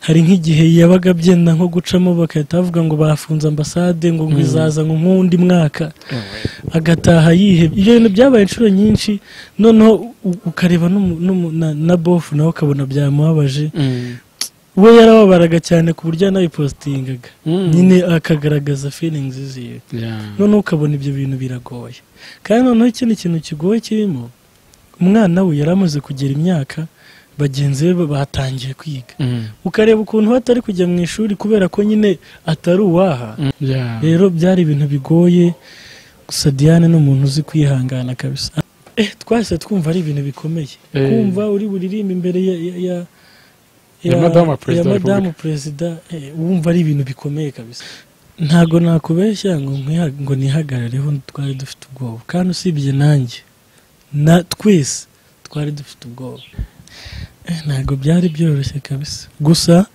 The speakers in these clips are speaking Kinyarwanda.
hari nk'igihe yabaga abyenda nko gucamo bagahita bavuga ngo bafunze ambasade ngo ngo izaza ngo nk'undi mwaka agataha yihebye ibyo bintu byabaye inshuro nyinshi noneho u- ukareba n'umu- n'umu- na- na bofu nawe ukabona byamubabaje we yarababaraga cyane ku buryo yanabipositingaga nyine akagaragaza feelings ziwe noneho ukabona ibyo bintu biragoye kandi noneho ikindi kintu kigoye kirimo umwana we yari amaze kugera imyaka bagenzi be batangiye kwiga ukareba ukuntu we atari kujya mu ishuri kubera ko nyine atari uwaha rero byari ibintu bigoye gusa diane ni umuntu uzi kwihangana kabisa eh, twahise twumva ari ibintu bikomeye Eh. kumva uri buririmbe imbere ya ya, ya, Ya Madamu Perezida wa Repubulika. madamu perezida eh, wumva ari ibintu bikomeye kabisa ntabwo nakubeshya ngo nkwiha- ngo nihagarareho twari dufite ubwoba kandi usibye nanjye na twese twari dufite ubwoba Eh, ntabwo byari byoroshye kabisa gusa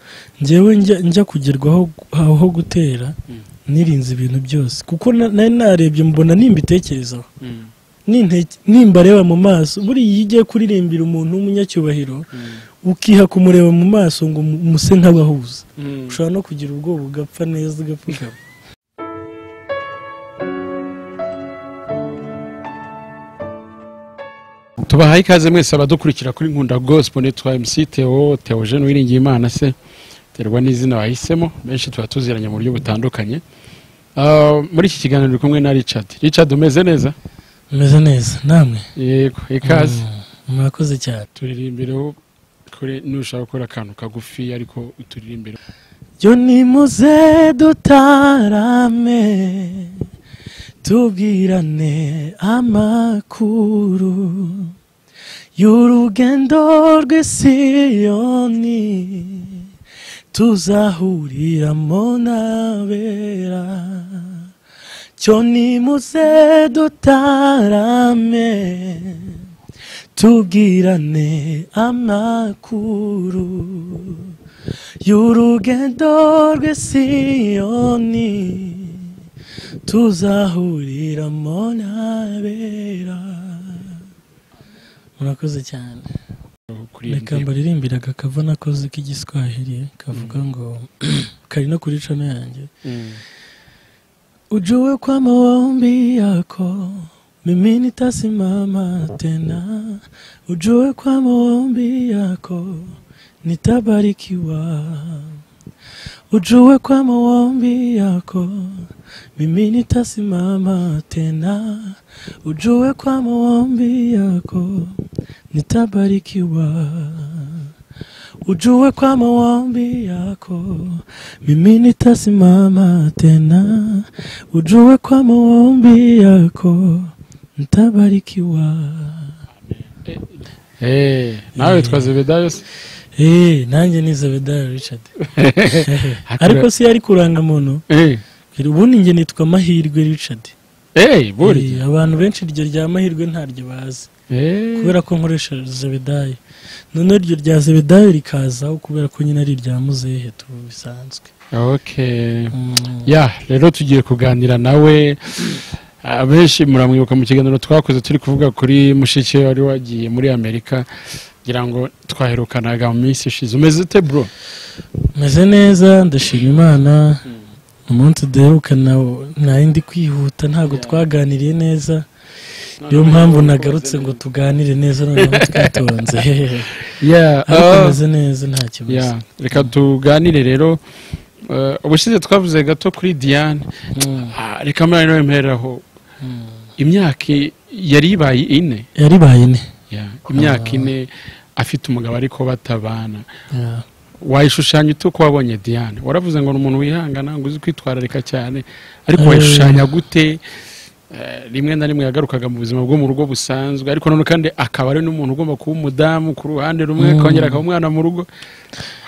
njyewe njya, njya kugerwaho aho aho gutera Mm. nirinze ibintu byose kuko na- nari narebye mbona nimbitekerezaho ninte- nimba areba mu maso buriya iyo ugiye kuririmbira umuntu w'umunyacyubahiro ukiha kumureba mu maso ngo umu- umuse nk'abahuza ushobora no kugira ubwoba ugapfa neza ugapfukama tubahaye ikaze mwese abadukurikira kuri nkunda gospel nitwa mc teo teo jean wiringiye imana se terwa n'izina wahisemo benshi tuba tuziranye mu buryo butandukanye Ah, muri iki kiganiro uri kumwe na richard richard umeze neza umeze neza namwe yego ikaze Mm, murakoze cyane turirimbireho kure nushaka gukora akantu kagufi ariko uturirimbire yo nimuze dutarame tubwirane amakuru y'urugendo rw'i siyoni tuzahuriramo n'abera cyo nimuze dutarame tubwirane amakuru y'urugendo rw'i siyoni tuzahuriramo n'abera murakoze cyane reka kuririmbira mbaririmbire aka kava nakoze k'igiswahili kavuga ngo kari no kuri cano yanjye Mm. Ujue kwa maombi yako mimi nitasimama tena, ujue kwa maombi yako nitabarikiwa, ujue kwa maombi yako mimi nitasimama tena, ujue kwa maombi yako nitabarikiwa, ujue kwa maombi yako mimi nitasimama tena ujue kwa maombi yako ntabarikiwa Eh, nawe witwa zebedayo se Eh, nanjye ni zebedayo richard ariko Hakura- si yari kurangamuntu Eh, ubundi njye nitwa mahirwe richard eh, Eh, burya abantu benshi iryo rya mahirwe ntaryo bazi Eh, kubera ko nkoresha zebedayo noneho iryo rya zebedayo rikazaho kubera ko nyine ari irya muzehe tu bisanzwe okay Mm. ya rero tugiye kuganira nawe abenshi muramwibuka mu kiganiro twakoze turi kuvuga kuri mushiki we wari wagiye muri amerika ngira ngo twaherukanaga mu minsi ishize umeze ute bro meze neza ndashima imana umunsi duheruka na- nari ndi kwihuta ntabwo twaganiriye neza niyo mpamvu nagarutse ngo tuganire neza noneho twitonze ya ariko ah, meze neza nta ya kibazo reka tuganire rero Eh, ubushize twavuze gato kuri diane Mm, Ah, reka mbaye nawe mpereraho mm. imyaka i- yari ibaye ine yaribaye ne Ya, imyaka ine afite umugabo ariko batabana Ya. wayishushanya ute uko wabonye diane waravuze ngo ni umuntu wihangana ngo uzi kwitwararika cyane ariko Eh. wayishushanya gute Eh, rimwe na rimwe yagarukaga mu buzima bwo mu rugo busanzwe ariko noneho kandi akaba ari n'umuntu ugomba kuba umudamu ku ruhande rumwe Mm. akongera akaba umwana mu rugo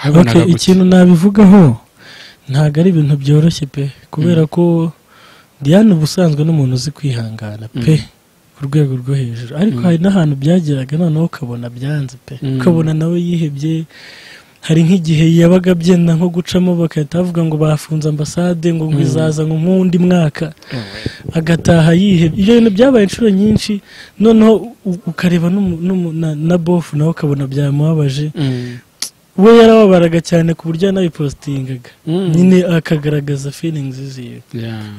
wabibonaga Okay, gute? ikintu nabivugaho ntabwo ari ibintu byoroshye pe kubera ko diane ubusanzwe n'umuntu uzi kwihangana pe ku rwego rwo hejuru ariko Mm. hari n'ahantu byageraga noneho ukabona byanze pe Mm. ukabona nawe yihebye hari nk'igihe yabaga abyenda nko gucamo bagahita bavuga ngo bafunze ambasade ngo ngo Mm. izaza ngo nk'undi mwaka agataha yihebye ibyo bintu byabaye inshuro nyinshi noneho u- ukareba n'umu- n'umu- na- na bofu nawe ukabona byamubabaje Mm. we yarababaraga cyane ku buryo yanabipositingaga nyine akagaragaza feelingi ziwe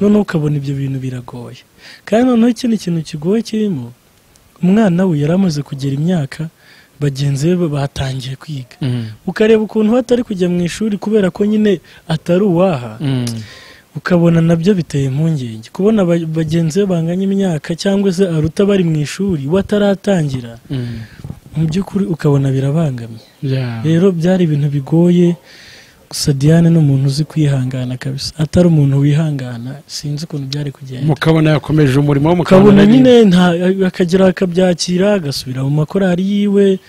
noneho ukabona ibyo bintu biragoye kandi noneho ikindi kintu kigoye kirimo umwana we yari amaze kugera imyaka bagenzi be batangiye kwiga ukareba ukuntu we atari kujya mu ishuri kubera ko nyine atari uwaha ukabona nabyo biteye impungenge kubona ba- bagenzi be banganya imyaka cyangwa se aruta bari mu ishuri we ataratangira mu by'ukuri ukabona birabangamye rero byari ibintu bigoye gusa diane ni umuntu uzi kwihangana kabisa atari umuntu wihangana sinzi ukuntu byari kugenda mukabona yakomeje umurimo we ukabona mukabona nyine nta- akagera akabyakira agasubira mu makorari yiwe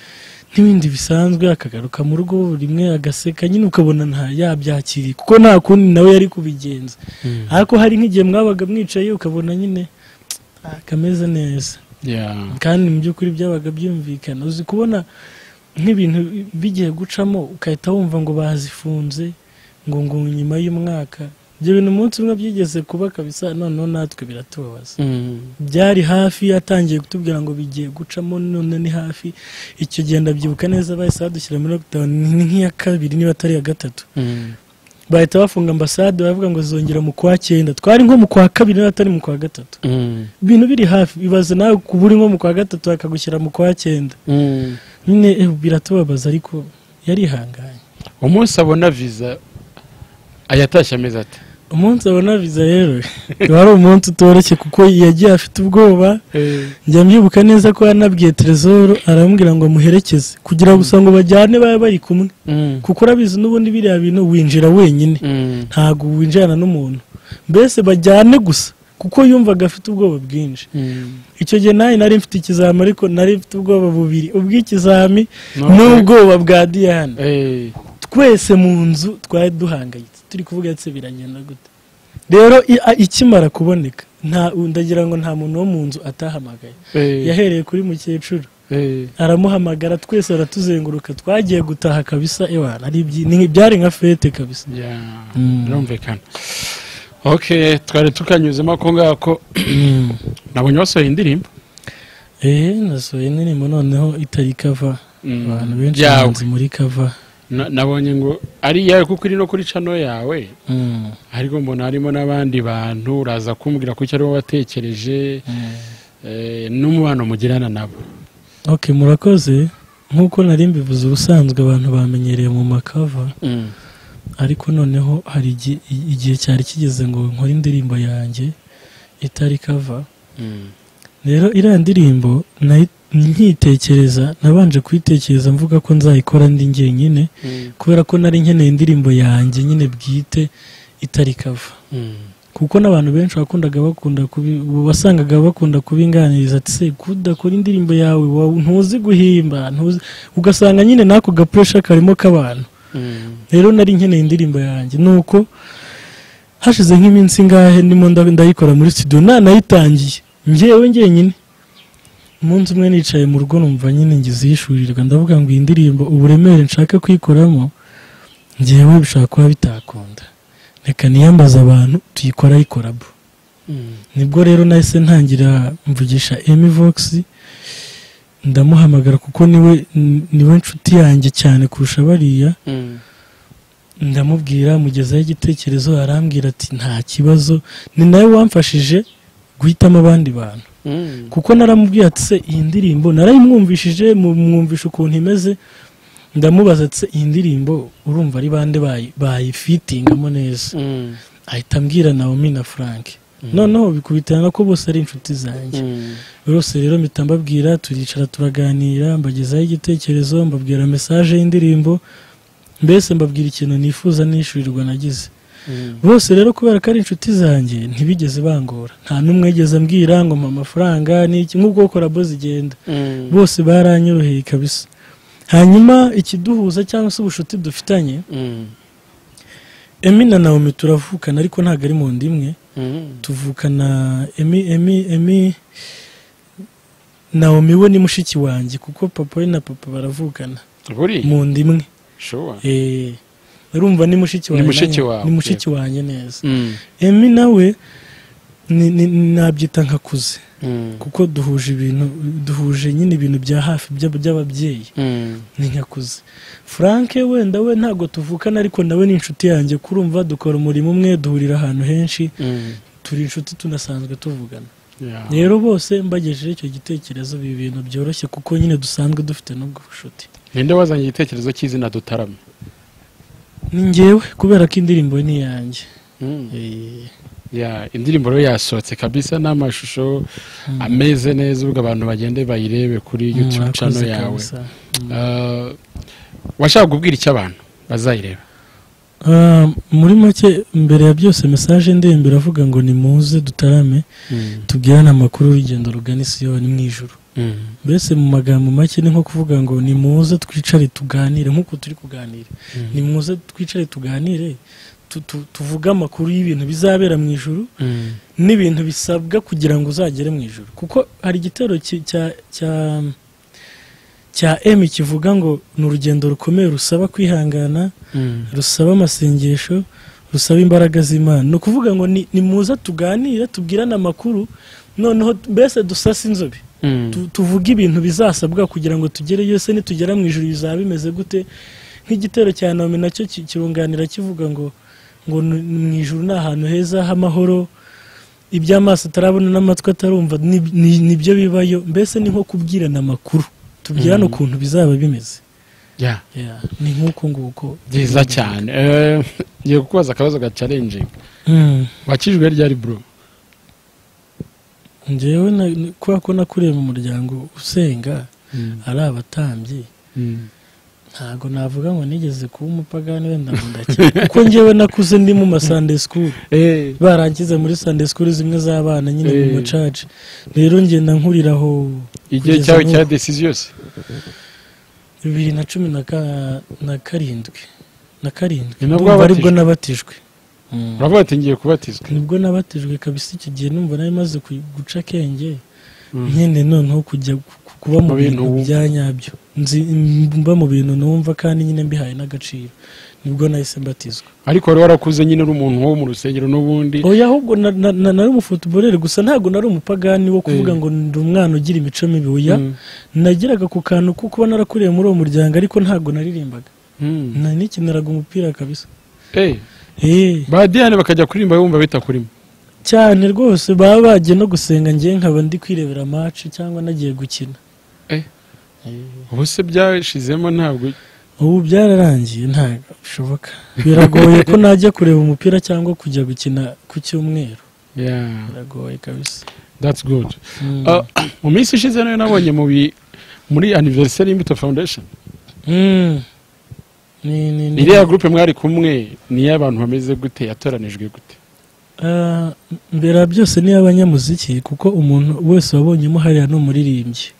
n'ibindi bisanzwe akagaruka mu rugo rimwe agaseka nyine ukabona nta yabyakiriye kuko nta kundi nawe yari kubigenza Mm. ariko hari nk'igihe mwabaga mwicaye ukabona nyine "Ah, kameze neza Yeah. kandi mu by'ukuri byabaga byumvikana uzi kubona nk'ibintu bigiye gucamo ugahita wumva ngo bazifunze ngo ngo nyuma y'umwaka ibyo bintu umunsi umwe byigeze kuba kabisa noneho natwe biratubabaza byari hafi yatangiye kutubwira ngo bigiye gucamo none ni hafi icyo gihe ndabyibuka neza bahise badushyira muri lockdown ni nk'iya kabiri niba atari iya gatatu bahita bafunga ambasade baravuga ngo zongera mu kwa cyenda twari nko mu kwa kabiri niba atari mu kwa gatatu ibintu biri hafi bibaza nawe kuba uri nko mu kwa gatatu bakagushyira mu kwa cyenda nyine eh, biratubabaza ariko yarihanganye umunsi abona viza ayatashye ameze ate umunsi abona viza rero wari umunsi utoroshye kuko yagiye afite ubwoba njya mbyibuka neza ko yanabwiye terezoro aramubwira ngo amuherekeze kugira gusa ngo bajyane babe bari kumwe kuko urabizi n'ubundi biriya bintu winjira wenyine ntabwo winjirana n'umuntu mbese bajyane gusa kuko yumvaga afite ubwoba bwinshi icyo gihe nawe nari mfite ikizami ariko nari mfite ubwoba bubiri ubw'ikizami n'ubwoba bwa diyane Eh, twese mu nzu twari duhangayitse turi kuvuga ndetse biragenda gute rero i- a- ikimara kuboneka nta ndagira ngo nta muntu wo mu nzu atahamagaye eh, yahereye kuri mukecuru eh. aramuhamagara twese aratuzenguruka twagiye gutaha kabisa ewana ari ibyi- ni- byari nka fete kabisa Yeah, Mm. birumvikana ok twari tukanyuzemo ako ngako nabonye basohoye indirimbo eee nasohoye indirimbo noneho itari kava Mm. abantu benshi Yawe. bahanze muri kava Na- nabonye ngo ari iyawe kuko iri no kuri cano yawe Mm. ariko mbona harimo n'abandi bantu uraza kumbwira ko icyo aribo watekereje Mm. eh, n'umubano mugirana nabo ok murakoze nk'uko nari mbivuze ubusanzwe abantu bamenyereye mu makava ariko noneho hari igi- i- igihe cyari kigeze ngo nkore indirimbo yanjye itari kava Mm. rero iriya ndirimbo nayi- nkiyitekereza nabanje kuyitekereza mvuga ko nzayikora ndi njyenyine Mm. kubera ko nari nkeneye indirimbo yanjye nyine bwite itari kava Mm. kuko n'abantu benshi wakundaga bakunda kubi- wasangaga bakunda kubinganiriza ati se kudakora indirimbo yawe wa- ntuzi guhimba ntuzi ugasanga nyine n'ako gapuresha karimo k'abantu Mm. rero nari nkeneye indirimbo yanjye nuko hashize nk'iminsi ngahe ndimo nda- ndayikora muri studio nanayitangiye njyewe njyenyine umunsi umwe nicaye mu rugo numva nyine ngize ihishurirwa ndavuga ngo iyi ndirimbo uburemere nshaka kuyikoramo njyewe bishobora kuba bitakunda reka niyambaze abantu tuyikora yikorabo Mm. nibwo rero nahise ntangira mvugisha emi vogisi ndamuhamagara kuko niwe niwe nshuti yanjye cyane kurusha bariya Mm. ndamubwira mugezaho igitekerezo arambwira ati nta kibazo ni nawe wamfashije guhitamo abandi bantu Mm. kuko naramubwiye ati se iyi ndirimbo narayimwumvishije mu- mwumvisha ukuntu imeze ndamubaza ati se iyi ndirimbo urumva ari bande bayi- bayifitingamo neza Mm. ahita ambwira naomi na frank noneho bikubitana ko bose ari inshuti zanjye Mm. bose rero mpita mbabwira turicara turaganira mbagezaho igitekerezo mbabwira mesaje y'indirimbo mbese mbabwira ikintu nifuza nishyurirwa nagize Mm. bose rero kubera ko ari inshuti zanjye ntibigeze bangora nta n'umwe yigeze ambwira ngo mpa amafaranga n'iki nk'ubwo korabo zigenda Mm. bose baranyoroheye kabisa hanyuma ikiduhuza cyangwa se ubushuti dufitanye Mm. emi na naomi turavukana ariko ntabwo ari mu nda imwe Mm. tuvukana emi emi emi naomi we ni mushiki wanjye kuko papa we na papa baravukana buri mu nda imwe shuwa Eh, urumva ni mushiki Ni wanjye mushiki nanjye- wawe, ni mushiki wanjye neza Mm. emi nawe ni- ni- nabyita nkakuze kuko duhuje ibintu duhuje nyine ibintu bya hafi by'ab- by'ababyeyi ni nkakuze frank wenda we ntabwo tuvukana ariko nawe ni inshuti yanjye kurumva dukora umurimo umwe duhurira ahantu henshi turi inshuti tunasanzwe tuvugana rero bose mbagejeje icyo gitekerezo ibi bintu byoroshye kuko nyine dusanzwe dufite n'ubwo bushuti ninde wazanye igitekerezo cy'izina dutarame ni njyewe kubera ko indirimbo ni iyanjye Eh, Ya, indirimbo rero yasohotse kabisa n'amashusho ameze neza ubwo abantu bagende bayirebe kuri youtube mwakoze channel yawe kabisa. Ah, washaka kubwira icyo abantu bazayireba Ah, muri make mbere ya byose mesaje ndembe iravuga ngo nimuze dutarame tubwirane amakuru y'urugendo rugana isiyoni mu ijoro mbese mu magambo make ni nko kuvuga ngo nimuze twicare tuganire nk'uko turi kuganira nimuze twicare tuganire tu- tu- tuvuge amakuru y'ibintu bizabera mu ijoro n'ibintu bisabwa kugira ngo uzagere mu ijoro kuko hari igitero ki- cya cya cya M kivuga ngo ni urugendo rukomeye rusaba kwihangana rusaba amasengesho rusaba imbaraga z'imana ni ukuvuga ngo ni ni muza tuganire tubwirane amakuru noneho mbese dusase inzobe Tu- tuvuge ibintu bizasabwa kugira ngo tugereyo se nitugera mu ijoro bizaba bimeze gute nk'igitero cya nome nacyo ki- kirunganira kivuga ngo ngo ni- ni mu ijoro ni ahantu heza h'amahoro iby'amaso atarabona n'amatwi atarumva ni- ni- nibyo bibayo mbese ni nko kubwirana amakuru tubwirane Mm. ukuntu bizaba bimeze Ya, Yeah, ni nk'uko nguko byiza cyane Eh, ngiye kukubaza akabazo gacarenjinga Mm. wakijwe ryari bro njyewe na- ni- kubera ko nakuriye mu muryango usenga ari abatambyi Mm. ntabwo navuga ngo nigeze kuba umupagani wenda ngo ndakira kuko njyewe nakuze ndi mu ma Sunday school Eh, barangize muri Sunday school zimwe z'abana nyine mu Eh. macaci rero ngenda nkurira aho igihe Kugeza cyawe n'ubu. cya desizi yose bibiri na cumi na ka- na karindwi na karindwi Ni nabwo ndumva wabatijwe? aribwo nabatijwe Mm. uravuga ati ngiye kubatizwa nibwo nabatijwe kabisa icyo gihe numva nari maze ku- guca akenge nyine noneho kujya ku- ku- kuba mu Mu bintu bintu wumva. bya nyabyo nzi mba mu bintu numva kandi nyine mbihaye n'agaciro nibwo nahise mbatizwa ariko wari warakuze nyine uri umuntu wo mu rusengero n'ubundi oya ahubwo na- na- na- nari umufotoborere gusa ntabwo nari umupagani wo kuvuga Eh. ngo ndi umwana ugira imico mibi oya Mm. nageraga ku kantu ko kuba narakuriye muri uwo muryango ariko ntabwo naririmbaga Mm. Na- nikiniraga umupira kabisa Eh, Eh, ba diyane bakajya kuririmba bumva bitakurimo cyane rwose baba bagiye no gusenga ngewe nkaba ndi kwirebera match cyangwa nagiye gukina ubu se byashizemo ntabwo ubu byararangiye ntabwo bishoboka biragoye ko najya kureba umupira cyangwa kujya gukina ku cyumweru Yeah, biragoye kabisa that's good Mm. Ah, mu minsi ishize nayo nabonye mu bi- muri anniversary y'imbuto foundation Mm. Ni- ni- ni- iriya groupe mwari kumwe niyo abantu bameze gute yatoranijwe gute Ah, mbere ya byose ni abanyamuziki kuko umuntu wese wabonyemo hariya ni umuririmbyi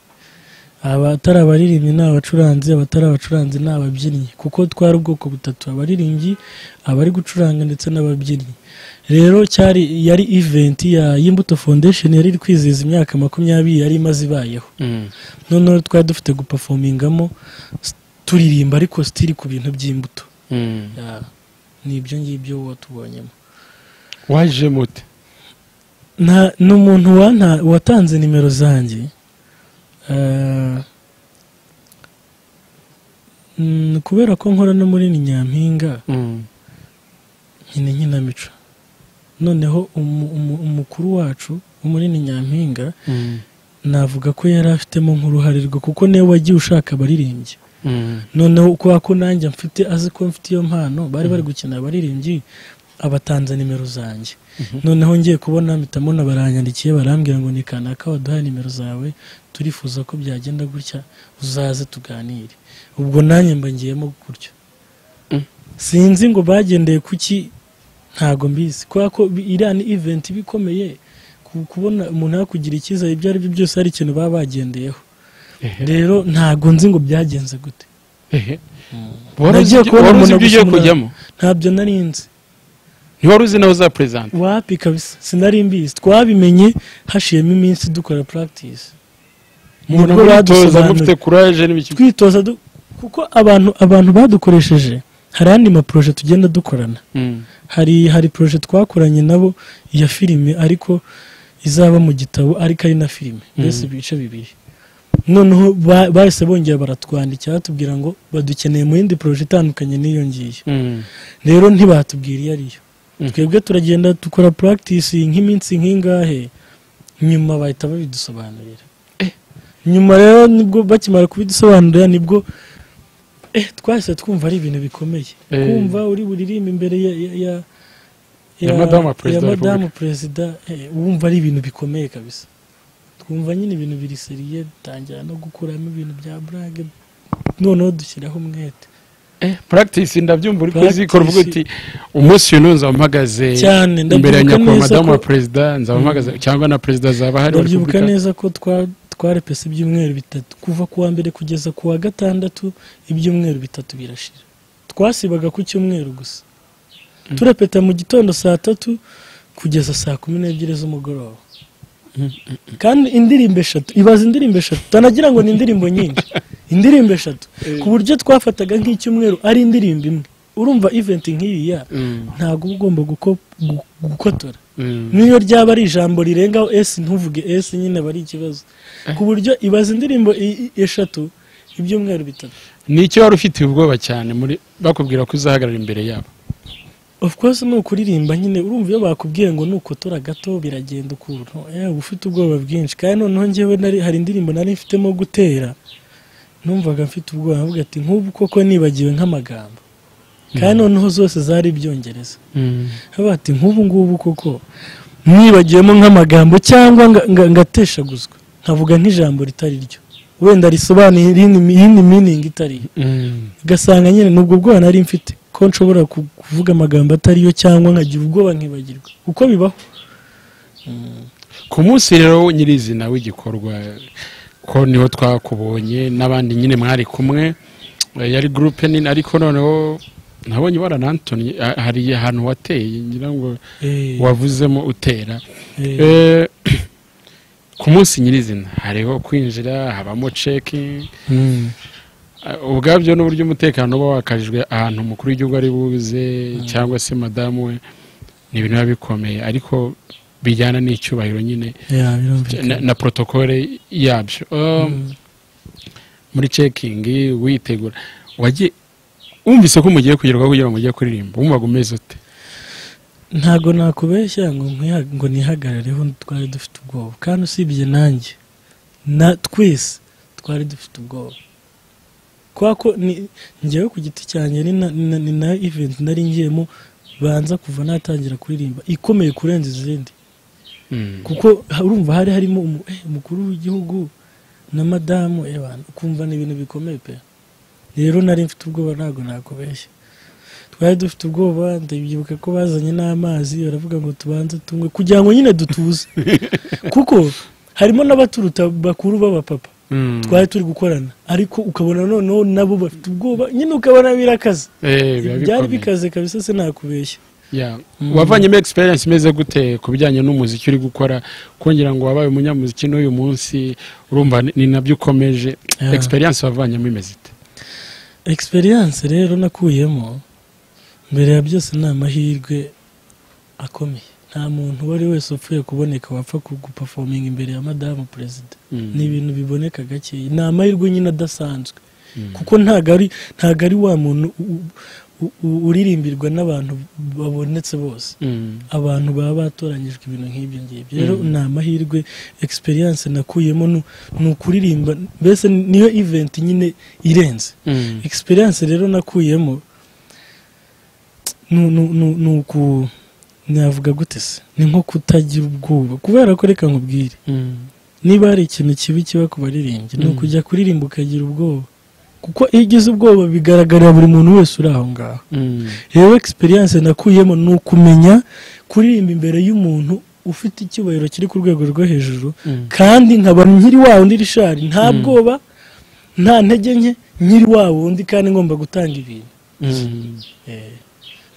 aba atari abaririmbyi ni abacuranzi abatari abacuranzi ni ababyinnyi kuko twari ubwoko butatu abaririmbyi abari gucuranga ndetse n'ababyinnyi rero cyari yari event ya y'imbuto foundation yari iri kwizihiza imyaka makumyabiri yari imaze ibayeho noneho twari dufite gupafomingamo s- turirimba ariko sitiri ku bintu by'imbuto Ah, ni ibyo ngibyo watubonyemo waje mute nta ni umuntu wanta- watanze nimero zanjye Eh, mm, kubera ko nkora no muri ni nyampinga nyine nkinamico noneho umu- umu- umukuru wacu wo muri ni nyampinga navuga ko yari afitemo nk'uruhare rwe kuko niwe wagiye ushaka abaririmbyi noneho kubera ko nanjye mfite azi ko mfite iyo mpano bari bari gukina abaririmbyi abatanze nimero zanjye noneho ngiye kubona mpita mbona baranyandikiye barambwira ngo ni kanaka waduhaye nimero zawe turifuza ko byagenda gutya uzaze tuganire ubwo nanjye mba ngiyemo gutyo Mm. sinzi ngo bagendeye kuki ntago mbizi kubera ko bi- iriya ni event iba ikomeye ku- kubona umuntu yakugira icyizere ibyo ari byo byose hari ikintu baba bagendeyeho rero ntago nzi ngo byagenze gute wari uzi Nagiye ibyo kubona wari uzi umuntu ibyo ugiye gusa kujyamo ntabyo nari nzi ntiwari uzi nawe uzaperezanta wapi kabisa sinari mbizi twabimenye hashiyemo iminsi dukora practice umuntu Nibwo mwitoza badusobanuriye. mufite kuraje n'ibiki twitoza du- kuko abantu abantu badukoresheje hari andi maporoje tugenda dukorana hari hari poroje twakoranye nabo iya filime ariko izaba mu gitabo ariko ari na filime mbese ibice bibiri noneho ba- bahise bongera baratwandikira batubwira ngo badukeneye mu yindi poroje itandukanye n'iyo ngiyo rero ntibatubwira iyo ariyo Mm. twebwe turagenda dukora practice nk'iminsi nk'ingahe nyuma bahita babidusobanurira nyuma rero nibwo bakimara kubidusobanurira nibwo eh, twahise twumva ari ibintu bikomeye Eh. kumva uri buririmbe imbere ya ya ya, Ya Madama Perezida wa Madama Repubulika. Perezida, eh, wumva ari ibintu bikomeye kabisa twumva nyine ibintu biri seriye dutangira no gukuramo ibintu bya burage noneho dushyiraho umwete practice ndabyumva uri kuzikora uvuga uti Practice. umunsi uyu nunza mpagaze cyane imbere ndabyibuka ya nyakubahwa neza madamu ko- wa perezida nzaba mpagaze cyangwa na perezida zaba hari ndabyibuka neza ko twa- twarepese ibyumweru bitatu kuva ku wa mbere kugeza ku wa gatandatu ibyumweru bitatu birashira twasibaga ku cyumweru gusa Mm. turepeta mu gitondo saa tatu kugeza saa kumi n'ebyiri z'umugoroba Mm, kandi indirimbo eshatu ibaza indirimbo eshatu utanagira ngo ni indirimbo nyinshi indirimbo eshatu ku buryo twafataga nk'icyumweru ari indirimbo imwe urumva iventi nk'iriya Mm, ntabwo uba ugomba guko- gu- gukotora mm. n'iyo ryaba ari ijambo rirengaho esi ntuvuge esi nyine aba ari ikibazo ku buryo ibaza indirimbo i- i- eshatu ibyumweru bitatu ni icyo wari ufitiye ubwoba cyane muri bakubwira ko uzahagarara imbere yabo of course ni ukuririmba nyine urumva iyo bakubwiye ngo nukotora gato biragenda ukuntu eh, uba ufite ubwoba bwinshi kandi noneho njyewe nari hari indirimbo nari mfitemo gutera numvaga mfite ubwoba mvuga ati nk'ubu koko nibagiwe nk'amagambo kandi noneho zose zari ibyongereza haba ati nk'ubu ngubu koko mwibagiwemo nk'amagambo cyangwa nga- nga- ngateshaguzwa nkavuga nk'ijambo ritari ryo wenda risobanuye irindi- iyindi miningi itari yo Mm. ugasanga nyine nubwo ubwoba nari mfite ko nshobora ku- kuvuga amagambo atari yo cyangwa nkagira ubwoba nkibagirwa uko bibaho ku munsi rero nyirizina w'igikorwa ko niho twakubonye n'abandi nyine mwari kumwe eh, yari gurupe nini ariko noneho nabonye na antoni ah, hari ahantu wateye ngira ngo Eh, wavuzemo utera eh, Eh, ku munsi nyirizina hariho kwinjira habamo ceki mm, eh, ubwabyo n'uburyo umutekano uba wakajijwe ahantu umukuru w'igihugu ari buze cyangwa se madamu we ni ibintu biba bikomeye ariko bijyana n'icyubahiro nyine ya, birumvikana. na, na protokole yabyo Um, muri cekingi witegura wagiye wumvise ko mugiye kugerwaho kugira ngo mujye kuririmba wumvaga umeze ute ntago nakubeshya ngo nkwiha- ngo nihagarareho twari dufite ubwoba kandi usibye nanjye na twese twari dufite ubwoba kubera ko ni- njyewe ku giti cyanjye ni na- ni na- ni na event nari ngiyemo banza kuva natangira kuririmba ikomeye kurenza izindi Mm. kuko ha- urumva hari harimo umu- eh, umukuru w'igihugu na madamu eh, bantu, ukumva ni ibintu bikomeye pe rero nari mfite ubwoba ntabwo nakubeshya twari dufite ubwoba ndabyibuka ko bazanye n'amazi baravuga ngo tubanze tunywe kugira ngo nyine dutuze kuko harimo n'abaturuta bakuru b'abapapa Mm. twari turi gukorana ariko ukabona noneho nabo bafite ubwoba nyine ukabona birakaze Eh, biba byari bikomeye. bikaze kabisa sinakubeshya Yeah. wavanyemo experience imeze gute ku bijyanye n'umuziki uri gukora kongera ngo wabaye umunyamuziki n'uyu munsi urumva ni- ni nabyo ukomeje Yeah. experience wavanyemo imeze ite experience rero nakuyemo mbere ya byose ni amahirwe akomeye nta muntu uwo ari wese upfuye kuboneka wapfa ku- guperforminga imbere ya madamu perezida Mm. ni ibintu biboneka gakeya ni amahirwe nyine adasanzwe Mm. kuko ntago ari ntago ari wa muntu u- u- u- uririmbirwa n'abantu babonetse bose Mm. abantu baba batoranyijwe ibintu nk'ibyo ngibyo rero Mm. ni amahirwe experience nakuyemo ni- ni ukuririmba mbese niyo event nyine irenze Mm. experience rero nakuyemo nu- nu- nu- ni uku navuga gute se ni nko kutagira ubwoba kubera ko reka nkubwire Mm. niba hari ikintu kibi kiba ku baririmbyi ni Mm. ukujya kuririmba ukagira ubwoba kuko iyo ugize ubwoba bigaragarira buri muntu wese uri aho ngaho Mm. rero experience nakuyemo ni ukumenya kuririmba imbere y'umuntu ufite icyubahiro kiri ku rwego rwo hejuru Mm. kandi nkaba nkiri wa wundi rishari nta Mm. bwoba nta ntege nke nkiri wa wundi kandi ngomba gutanga ibintu Mm. Eh,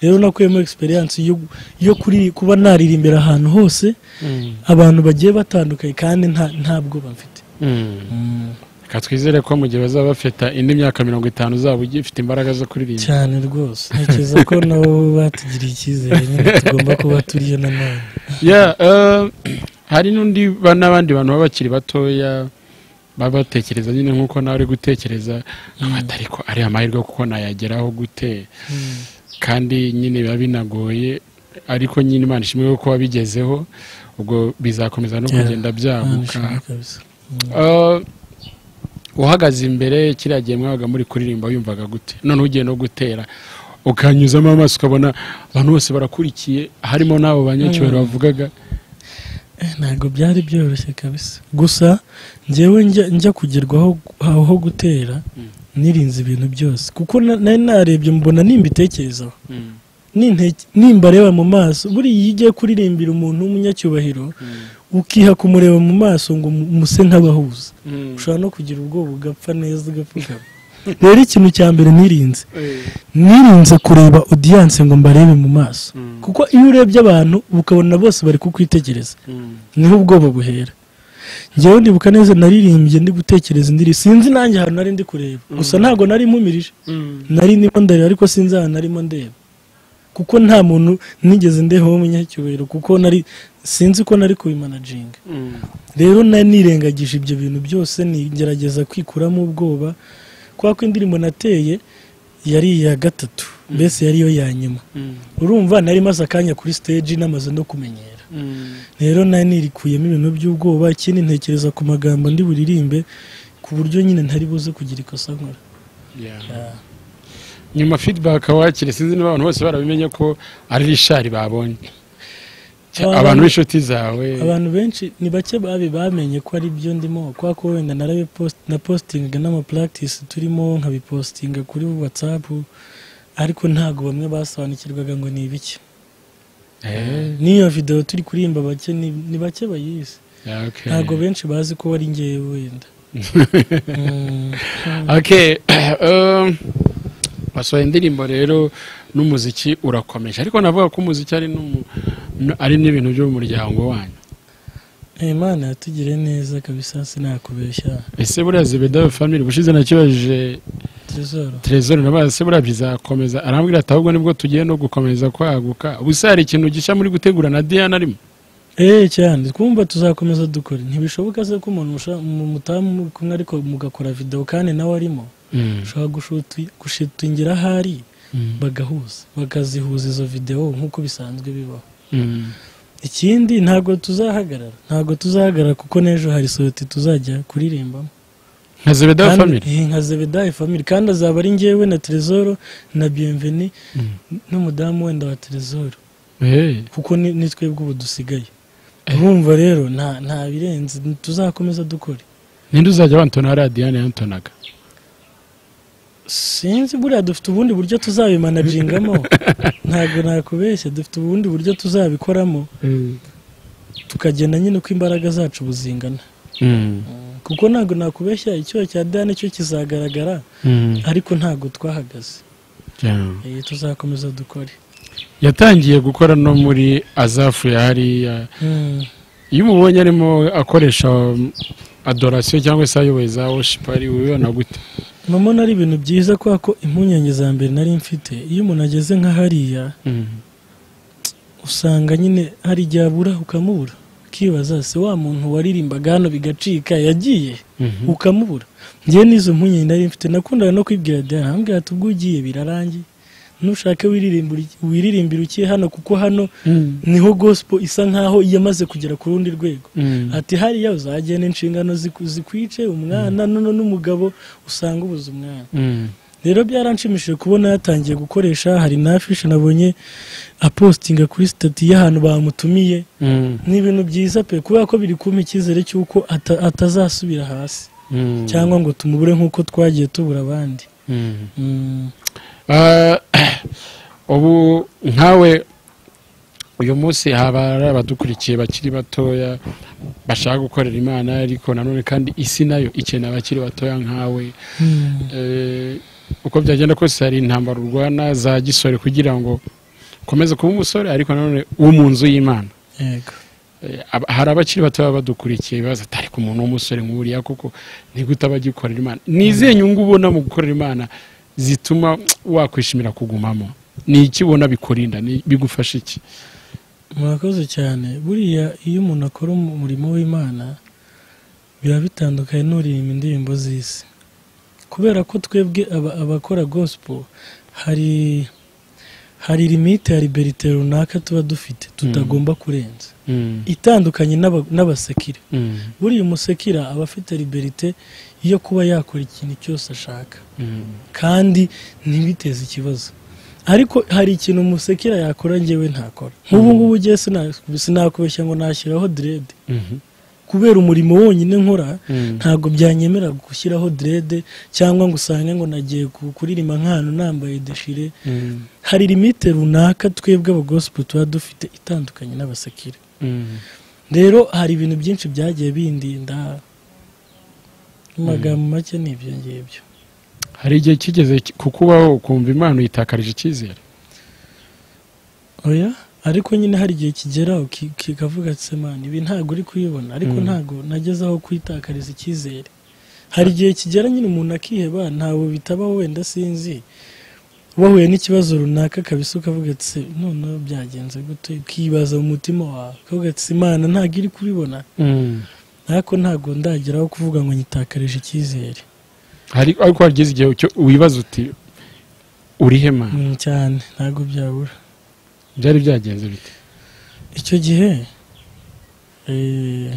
rero nakuyemo experience yo, yo kuri kuba naririmbira ahantu hose Mm. abantu bagiye batandukanye kandi nta, nta bwoba mfite Mm. reka twizere ko mu gihe bazaba bafite indi myaka mirongo itanu uzaba ugifite imbaraga zo kuririmba cyane rwose ntekereza ko nabo batugiriye icyizere nyine tugomba kuba turiyo nanone Yeah, eh, hari n'undi ba- n'abandi bantu baba bakiri batoya baba batekereza nyine nk'uko nawe uri gutekereza "Ati ariko ari amahirwe kuko nayageraho gute Mm. kandi nyine biba binagoye ariko nyine imana ishimwe ko wabigezeho ubwo bizakomeza no Yeah. kugenda Imana byaguka ishimwe kabisa. Eh, uhagaze imbere kiriya gihe mwabaga muri kuririmba wiyumvaga gute noneho ugiye no gutera ukanyuzamo amaso ukabona abantu bose barakurikiye harimo n'abo banyacyubahiro bavugaga Eh, ntabwo byari byoroshye kabisa gusa njyewe njya, njya kugerwaho aho aho gutera nirinze ibintu byose kuko na- nari narebye mbona nimbitekerezaho Ninte- nimbareba mu maso buriya iyo ugiye kuririmbira umuntu w'umunyacyubahiro ukiha kumureba mu maso ngo umu- umuse nk'abahuza ushobora no kugira ubwoba ugapfa neza ugapfukama rero ikintu cya mbere nirinze nirinze kureba odiyanse ngo mbarebe mu maso kuko iyo urebye abantu uba ukabona bose bari kukwitegereza niho ubwoba buhera ngewe ndibuka neza naririmbye ndi gutekereza indiri sinzi nanjye ahantu nari ndi kureba gusa ntabwo nari mpumirije nari ndimo ndareba ariko sinzi ahantu narimo ndeba kuko nta muntu nigeze ndeho w'umunyacyubahiro kuko nari sinzi ko nari kubimanaginga rero nari nirengagije ibyo bintu byose nigerageza kwikuramo ubwoba kubera ko indirimbo nateye yari iya gatatu mbese yari yo ya nyuma urumva nari maze akanya kuri stage namaze no kumenyera rero nari nirikuyemo ibintu by'ubwoba ikindi ntekereza ku magambo ndi buririmbe ku buryo nyine ntari buze kugira ikosa nkora Yeah. nyuma feedback wakire sinzi niba abantu bose barabimenye ko ari rishari babonye Cya- Abantu- abantu b'inshuti zawe abantu benshi ni bake babi bamenye ko ari byo ndimo kubera ko wenda narabipost- napositingaga n'amapractice turimo nkabipositinga kuri whatsapp ariko ntabwo bamwe basobanukirwaga ngo ni ibiki Eh, n'iyo videwo turi kuririmba bake ni- ni bake bayizi yeah, okay. ntabwo benshi bazi ko wari ngewe wenda Mm. okay um, wasohoye indirimbo rero n'umuziki urakomeje ariko navuga ko umuziki ari n'umu- n- ari n'ibintu byo mu muryango wanyu Eh, imana yatugiriye neza kabisa sinakubeshya ese buriya zebedayo family ubushize nakibajije tresoro trezor nabaza se buriya bizakomeza arambwira ati ahubwo nibwo tugiye no gukomeza kwaguka ubu se hari ikintu gishya muri gutegura na diana arimo Eh cyane twumva tuzakomeza dukora ntibishoboka se ko umuntu musha- mu- mutamu muri kumwe ariko mugakora video kandi nawe arimo ushobora gushuti- gushitingira ahari Mm. bagahuza bakazihuza izo video nk'uko bisanzwe bibaho ikindi ntabwo tuzahagarara ntabwo tuzahagarara kuko n'ejo hari soroti tuzajya kuririmbamo nka zebedayo Kandi- family eh, nka zebedaye family kandi azaba ari njyewe na trezoro na bienveni n'umudamu wenda wa trezoro Eh, kuko ni ni twebwe ubu dusigaye urumva rero nta nta birenze tuzakomeza dukore ninde uzajya wantona hariya diane yantonaga sinzi buriya dufite ubundi buryo tuzabimanajingamo ntabwo nakubeshya dufite ubundi buryo tuzabikoramo tukagenda nyine uko imbaraga zacu buzingana Mm. kuko ntabwo nakubeshya icyuho cya dani cyo kizagaragara Mm. ariko ntabwo twahagaze Yeah. Eh, tuzakomeza dukore yatangiye gukora no muri azafu ya hariya Mm. iyo umubonye arimo akoresha um, adorasiyo cyangwa se ayoboye za worship ari ubibona gute mama ari ibintu byiza kubera ko impungenge za mbere nari mfite iyo umuntu ageze nka hariya usanga nyine hari igihe abura ukamubura ukibaza se wa muntu waririmbaga hano bigacika yagiye Mhm. ukamubura ngewe n'izo mpungenge nari mfite nakundaga no kwibwira diana ambwira ati ubwo ugiye birarangiye nushake wiririmbira iki- wiririmbira ukiye hano kuko hano niho gospo isa nkaho yamaze kugera ku rundi rwego Mm. ati hariya uzagena inshingano ziku- zikwice umwana nono n'umugabo usanga ubuze umwana Mm. rero byaranshimishije kubona yatangiye gukoresha hari na afishe nabonye apositinga kuri sitati y'ahantu bamutumiye Mm. ni ibintu byiza pe kubera ko biri kumpa icyizere cy'uko ata- atazasubira hasi Mm. cyangwa ngo tumubure nk'uko twagiye tubura abandi Mm. Mm. Ah, ubu nkawe uyu munsi haba hari abadukurikiye bakiri batoya bashaka gukorera imana ariko nanone kandi isi nayo ikeneye abakiri batoya nkawe Eh, uko byagenda kose hari intambara urwana za gisore kugira ngo ukomeze kuba umusore ariko nanone wo mu nzu y'imana yego Eh, aba- hari abakiri bato baba badukurikiye bibaza ati ariko umuntu w'umusore nk'uriya kuko ntigute aba agikorera imana ni izihe nyungu ubona mu gukorera imana zituma wakwishimira kugumamo ni iki ubona bikurinda Ni- bigufasha iki murakoze cyane buriya iyo umuntu akora umu- umurimo w'imana biba bitandukanye n'uririmba indirimbo z'isi kubera ko twebwe aba- abakora gospel hari hari limite ya liberite runaka tuba dufite tutagomba kurenza itandukanye n'aba- n'abasekire buriya umusekira aba afite liberite yo kuba yakora ikintu cyose ashaka kandi ntibiteze ikibazo ariko hari ikintu umusekera yakora njyewe ntakora nk'ubu ngubu ugiye sinakubeshya ngo nashyiraho direde kubera umurimo wonyine nkora ntabwo byanyemera gushyiraho direde cyangwa ngo usange ngo nagiye ku- kuririmba nk'ahantu nambaye deshire hari limite runaka twebwe abagosipo tuba dufite itandukanye n'abasekire rero hari ibintu byinshi byagiye bindinda mu magambo make ni ibyo ngibyo hari igihe kigeze ki- kukubaho ukumva imana uyitakarije icyizere oya ariko nyine hari igihe kigeraho ki- kikavuga ati semana ibi ntabwo uri kuyibona ariko Mm. ntabwo nageze aho kwitakariza icyizere hari igihe kigera nyine umuntu akiheba ntabwo bitabaho wenda sinzi wahuye n'ikibazo runaka kabisa ukavuga ati "Se, noneho byagenze gute ukibaza mu mutima wawe ukavuga ati imana ntabwo iri kubibona ariko ntabwo ndageraho kuvuga ngo nyitakarije icyizere hari ariko wageze igihe cyo- wibaza uti urihe mana Mm, cyane ntabwo byabura byari byagenze bite icyo gihe eh,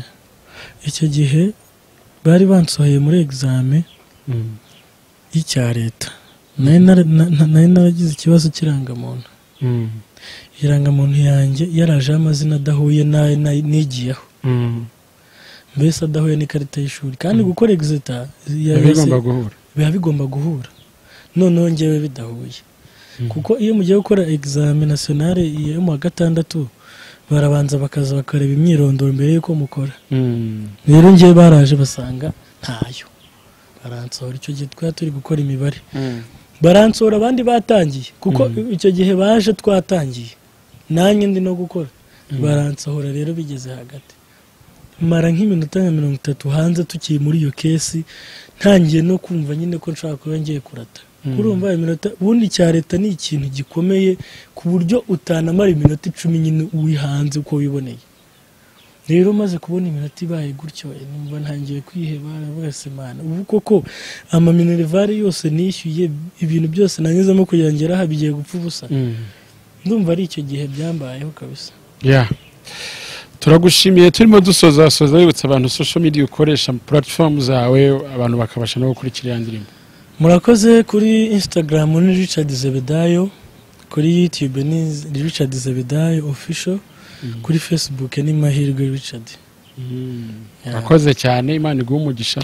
icyo gihe bari bansohoye muri egizame y'icya leta nari nara- na- na- nari naragize ikibazo cy'irangamuntu irangamuntu yanjye yarajeho amazina adahuye n'ayo na- nigiyeho mbese adahuye n'ikarita y'ishuri kandi gukora egizita ya- biba bigomba guhura biba bigomba guhura noneho ngewe bidahuye kuko iyo mugiye gukora egizame nasiyonale yo mu wa gatandatu barabanza bakaza bakareba imyirondoro mbere y'uko mukora Mm. rero ngewe baraje basanga ntayo baransohora icyo gihe twari turi gukora imibare baransohora abandi batangiye kuko Mm. icyo gihe baje twatangiye nanjye ndi no gukora baransohora rero bigeze hagati mara nk'iminota nka mirongo itatu hanze tukiri muri iyo kesi ntangiye no kumva nyine ko nshaka kuba ngiye kurata Mm. urumva iminota ubundi cya leta ni ikintu gikomeye ku buryo utanamara iminota icumi nyine wihanze uko wiboneye rero maze kubona iminota ibaye gutyo eh, numva ntangiye kwiheba aravuga ati mana ubu koko amaminerivare yose nishyuye ibintu byose nanyuzemo kugira ngo ngere aha bigiye gupfa ubusa Mm. ndumva ari icyo gihe byambayeho kabisa ya turagushimiye turimo dusoza soza wibutsa abantu social media ukoresha platform zawe abantu bakabasha no gukurikira iya ndirimbo murakoze kuri instagram ni richard zebedayo kuri youtube ni richard zebedayo official kuri facebook ni mahirwe richard Yeah. murakoze cyane imana iguhe umugisha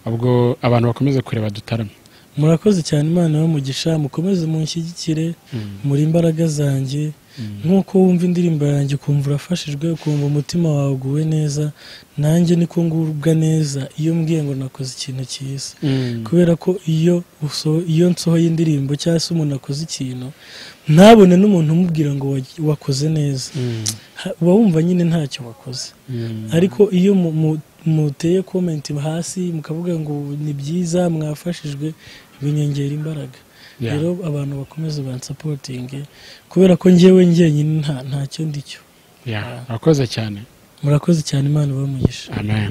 ubwo abantu bakomeze kureba dutarame murakoze cyane imana y'umugisha mukomeze munshyigikire muri imbaraga zanjye nk'uko wumva indirimbo yanjye ukumva urafashijwe ukumva umutima wawe uguwe neza nanjye niko ngubwa neza iyo mbwiye ngo nakoze ikintu cyiza kubera ko iyo uso- iyo nsohoye indirimbo cyangwa se umuntu akoze ikintu ntabone n'umuntu umubwira ngo wa- wakoze neza Ha- uba wumva nyine ntacyo wakoze ariko iyo mu- mu- muteye komenti hasi mukavuga ngo ni byiza mwafashijwe binyongera imbaraga Yeah. rero abantu bakomeze bansapotinge kubera ko njyewe njyenyine nta- ntacyo ndicyo Ya, murakoze cyane murakoze cyane imana ibamugisha amen